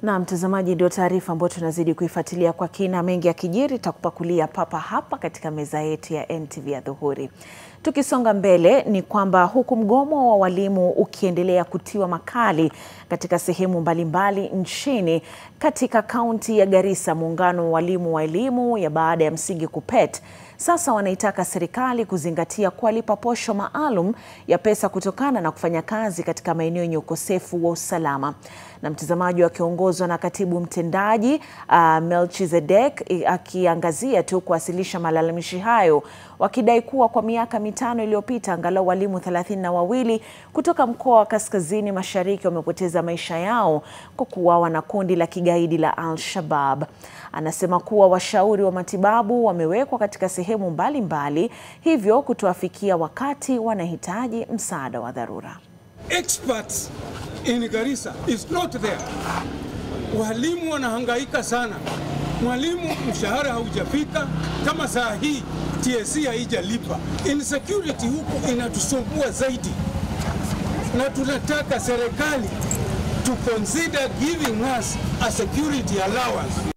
Na mtazamaji, ndio taarifa ambayo tunazidi kuifuatilia kwa kina. Mengi ya kijiri takupakulia papa hapa katika meza yetu ya NTV ya dhuhuri. Tukisonga mbele ni kwamba huku mgomo wa walimu ukiendelea kutiwa makali katika sehemu mbalimbali nchini, katika kaunti ya Garissa, muungano wa walimu wa elimu ya baada ya msingi KUPPET sasa wanaitaka serikali kuzingatia kuwalipa posho maalum ya pesa kutokana na kufanya kazi katika maeneo yenye ukosefu wa usalama. Na mtazamaji, wakiongozwa na katibu mtendaji uh, Melchizedek akiangazia tu kuwasilisha malalamishi hayo, wakidai kuwa kwa miaka mitano iliyopita angalau walimu thelathini na wawili kutoka mkoa wa kaskazini mashariki wamepoteza maisha yao kwa kuuawa na kundi la kigaidi la Al-Shabab. Anasema kuwa washauri wa matibabu wamewekwa katika sehemu mbalimbali, hivyo kutowafikia wakati wanahitaji msaada wa dharura. Experts in Garissa is not there. Walimu wanahangaika sana. Mwalimu mshahara haujafika, kama saa hii TSC haijalipa. Insecurity huku inatusumbua zaidi, na tunataka serikali to consider giving us a security allowance.